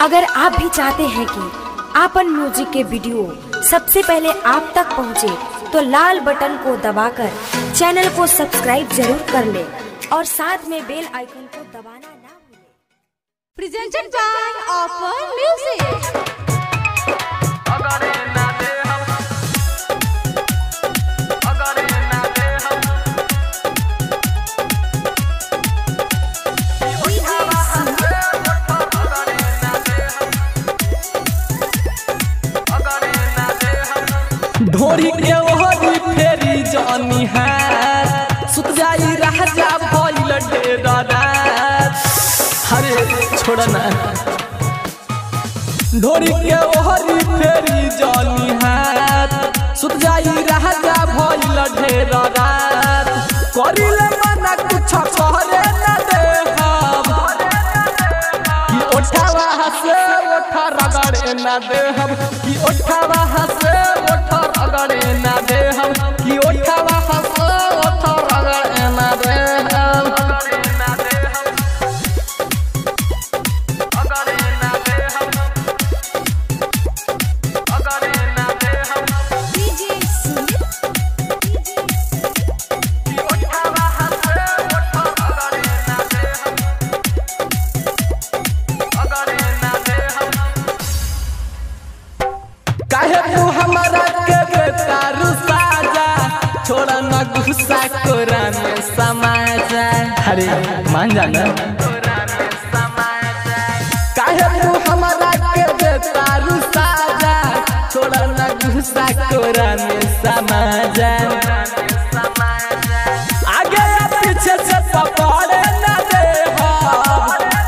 अगर आप भी चाहते हैं कि आपन म्यूजिक के वीडियो सबसे पहले आप तक पहुंचे, तो लाल बटन को दबाकर चैनल को सब्सक्राइब जरूर कर ले और साथ में बेल आइकन को दबाना ना भूलें। presented by Offer Music. अगरे ना दे हम अगरे ना दे हम अगरे ना दे हम अगरे ना दे हम ढोरी के ओहरी फेरी जानी है सुत जाई राजा भइल डेरा रात हरे छोड़ ना ढोरी के ओहरी फेरी जानी है सुत जाई राजा भइल डेरा रात करिले मना कुछ करे ना दे हम कि ओठावा हसे ओठा रगड़े ना दे हम कि ओठावा हसे ओठा रगड़े ना दे हम कि ओठावा हसे ओठा रगड़े ना दे हम अगरे ना दे हम अगरे ना दे हम अगरे ना दे हम DJ Sumit. कि उठावा हसे उठा अगरे ना दे हम अगरे ना दे हम काहे तू हमारा के बेतारू साजा छोड़ा ना गुस्सा कोरा में समाजा अरे मान जाना काहे तू हमारा के बेतारू साजा छोड़ा ना गुस्सा कोरा में समाजा आगे या पीछे से पकड़े ना दे हम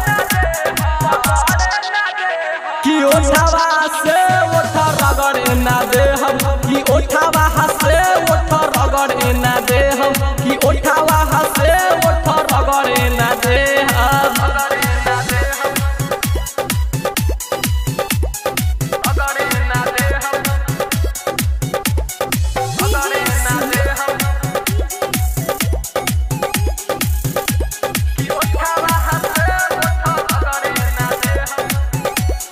कि ओठावा से ओठा रगड़े ना दे हम कि ओठावा से ओठा रगड़े ना दे हम कि ओठावा से ओठा रगड़े ना दे हम अगरे ना दे हम अगरे ना दे हम अगरे ना दे हम कि उठावा हसे उठा अगरे ना दे हम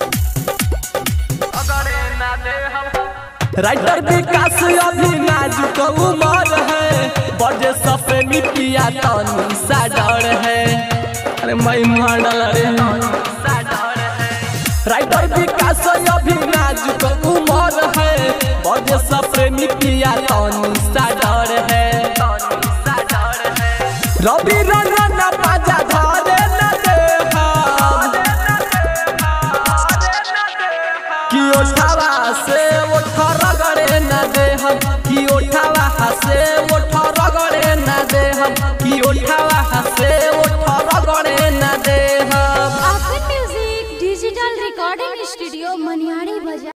अगरे ना दे हम राइटर विकास अभी नाजुक उमर है बजे सफे मिटिया तनी सा डर है अरे मैं मॉडल रे राइटर विकास अभी नाजुक उमर है बजे सफे मिटिया तनी सा डर है रवि रंगन बाजा धरे न दे हम कि ओठावा से ओठा रगड़े न दे हम कि ओठावा से ओठा रगड़े न दे हम कि ओठावा से ओठा रगड़े न दे हम Offer Music Digital Recording Studio Maniari Bazaar.